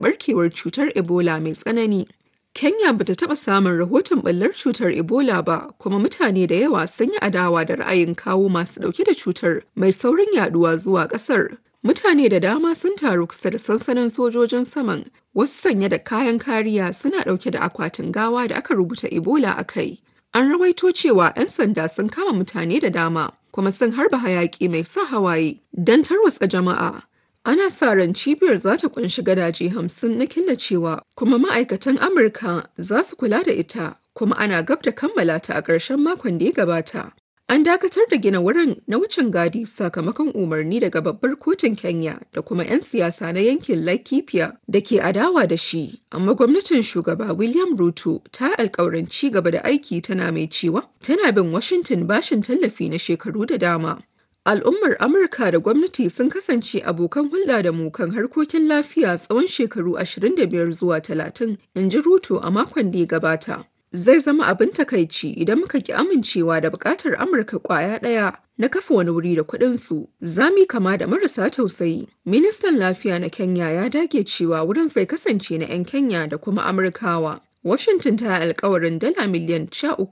barkewar cutar Ebola mai tsanani. Kenya bata taɓa samun rahoton ɓallar cutar Ebola ba, kuma mutane da yawa sun yi adawa da ra'ayin kawo masu ɗauke da cutar mai saurin yaduwa zuwa ƙasar. Mutane da dama sun taru kusa da sansanin sojojin saman, wasu sanye da kayan kariya suna ɗauke da akwatin gawa da aka rubuta Ebola a kai. An rawaito cewa 'yan sanda sun kama mutane da dama, kuma sun harba hayaƙi mai sa hawaye don tarwatsa jama'a. Ana sa ran cibiyar za ta kunshi gadaje hamsin na killacewa kuma ma'aikatan Amurka za su kula da ita kuma ana gab da kammala ta a ƙarshen makon da ya gabata. An dakatar da gina wurin na wucin gadi sakamakon umarni daga babbar kotun Kenya da kuma 'yan siyasa na yankin Laikipia da ke adawa da shi, amma gwamnatin shugaba William Ruto ta alkawarin ci gaba da aiki tana mai cewa tana bin Washington bashin tallafi na shekaru da dama. Al'ummar Amurka da gwamnati sun kasance abokan hulɗa da mu kan harkokin lafiya tsawon shekaru 25 zuwa 30, in ji Ruto a makon da ya gabata. Zai zama abin takaici idan muka ki amincewa da buƙatar Amurka ƙwaya ɗaya na kafa wani wuri da kuɗinsu, za mu kama da marasa tausayi. Ministan Lafiya na Kenya ya dage cewa wurin zai kasance na 'yan Kenya da kuma Amurkawa. Washington ta yi alkawarin dala miliyan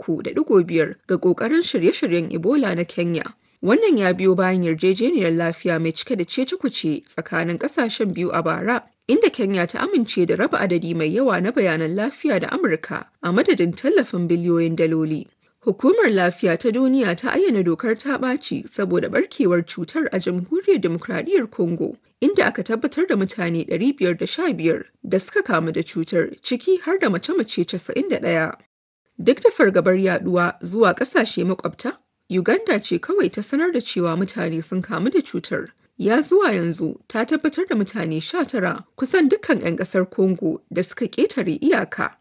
13.5 ga ƙoƙarin shirye-shiryen Ebola na Kenya. Wannan ya biyo bayan yarjejeniyar lafiya mai cike da cece-kuce tsakanin kasashen biyu a bara, inda Kenya ta amince da raba adadi mai yawa na bayanan lafiya da Amurka a madadin tallafin biliyoyin daloli. Hukumar Lafiya ta Duniya ta ayyana dokar ta ɓaci saboda barkewar cutar a Jamhuriyar Dimokuraɗiyyar Congo, inda aka tabbatar da mutane 515 da suka kamu da cutar, ciki har da mace-mace 91. Duk da fargabar yaduwa zuwa ƙasashe makwabta, Uganda ce kawai ta sanar da cewa mutane sun kamu da cutar. Ya zuwa yanzu ta tabbatar da mutane 19 kusan dukkan 'yan kasar Congo da suka ƙetare iyaka.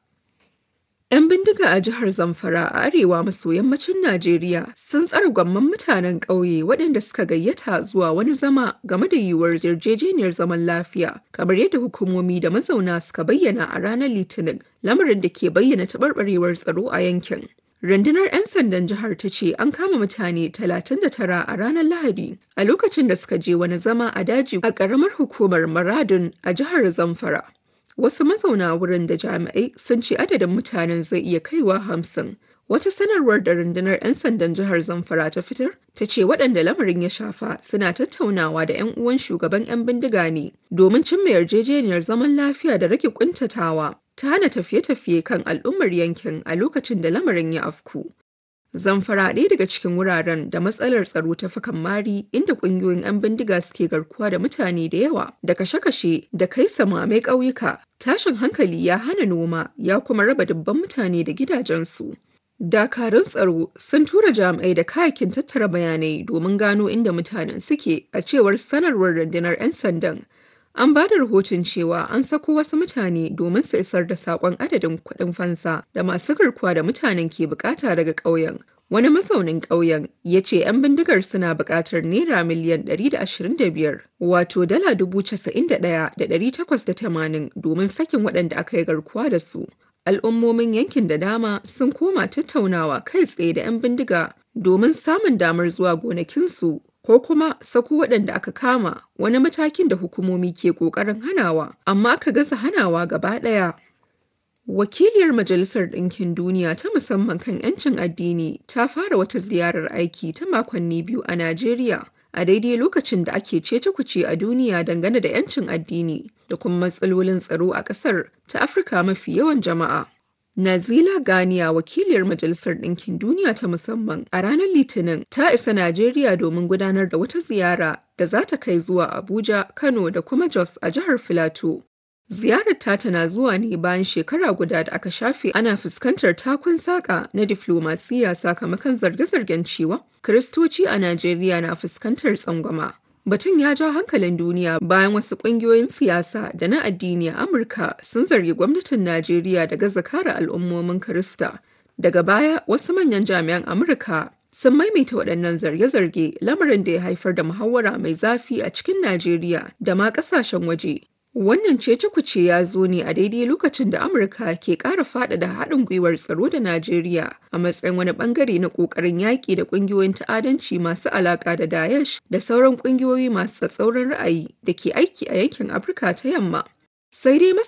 'Yan bindiga a jihar Zamfara a arewa maso yammacin Najeriya sun tsare gwamman mutanen ƙauye waɗanda suka gayyata zuwa wani zama game da yiwuwar yarjejeniyar zaman lafiya, kamar yadda hukumomi da mazauna suka bayyana a ranar Litinin, lamarin da ke bayyana taɓarɓarewar tsaro a yankin. Rundunar 'yan sandan jihar ta ce an kama mutane 39 a ranar Lahadi a lokacin da suka je wani zama a daji a ƙaramar hukumar Maradun a jihar Zamfara. Wasu mazauna wurin da jami'ai sun ce adadin mutanen zai iya kaiwa hamsin. Wata sanarwar da rundunar 'yan sandan jihar Zamfara ta fitar ta ce waɗanda lamarin ya shafa suna tattaunawa da 'yan uwan shugaban 'yan bindiga ne domin cimma yarjejeniyar zaman lafiya da rage kuntatawa ta hana tafiye-tafiye kan al'ummar yankin a lokacin da lamarin ya afku. Zamfara ɗaya daga cikin wuraren da matsalar tsaro ta fi kamari inda ƙungiyoyin 'yan bindiga suke garkuwa da mutane da yawa da kashe-kashe da kai samame ƙauyuka. Tashin hankali ya hana noma ya kuma raba dubban mutane da gidajensu. Dakarun tsaro sun tura jami'ai da kayakin tattara bayanai domin gano inda mutanen suke a cewar sanarwar rundunar 'yan sandan. An ba da rahoton cewa an sako wasu mutane domin su isar da saƙon adadin kuɗin fansa da masu garkuwa da mutanen ke bukata daga ƙauyen. Wani mazaunin ƙauyen ya ce 'yan bindigar suna buƙatar naira miliyan 125 wato dala 91,880 domin sakin waɗanda aka yi garkuwa da su. Al'ummomin yankin da dama sun koma tattaunawa kai tsaye da 'yan bindiga domin samun damar zuwa gonakinsu ko kuma sako waɗanda aka kama wani matakin da hukumomi ke ƙoƙarin hanawa amma aka gaza hanawa gaba ɗaya. Wakiliyar Majalisar Ɗinkin Duniya ta musamman kan 'yancin addini ta fara wata ziyarar aiki ta makonni biyu a Najeriya a daidai lokacin da ake cece kuce a duniya dangane da 'yancin addini da kuma matsalolin tsaro a ƙasar ta Afirka mafi yawan jama'a. Nazila Ganiya wakiliyar Majalisar Ɗinkin Duniya ta musamman a ranar Litinin ta isa Najeriya domin gudanar da wata ziyara da za ta kai zuwa Abuja, Kano da kuma Jos a jihar Filato. Ziyarar ta tana zuwa ne bayan shekara guda da aka shafe ana fuskantar takun saƙa na diflomasiya sakamakon zarge-zargen cewa Kiristoci a Najeriya na fuskantar tsangwama. Batun ya ja hankalin duniya bayan wasu ƙungiyoyin siyasa da na addini a Amurka sun zargi gwamnatin Najeriya da gaza kare al'ummomin Kirista. Daga baya, wasu manyan jami'an Amurka sun maimaita waɗannan zarge-zarge lamarin da ya haifar da muhawara mai zafi a cikin Najeriya da ma ƙasashen waje. Wannan cece-kuce ya zo ne a daidai lokacin da Amurka ke ƙara faɗaɗa haɗin gwiwar tsaro da Najeriya a matsayin wani ɓangare na ƙoƙarin yaƙi da ƙungiyoyin ta'adanci masu alaƙa da Daesh da sauran ƙungiyoyi masu tsatsauran ra'ayi da ke aiki a yankin Afirka ta Yamma. Sai dai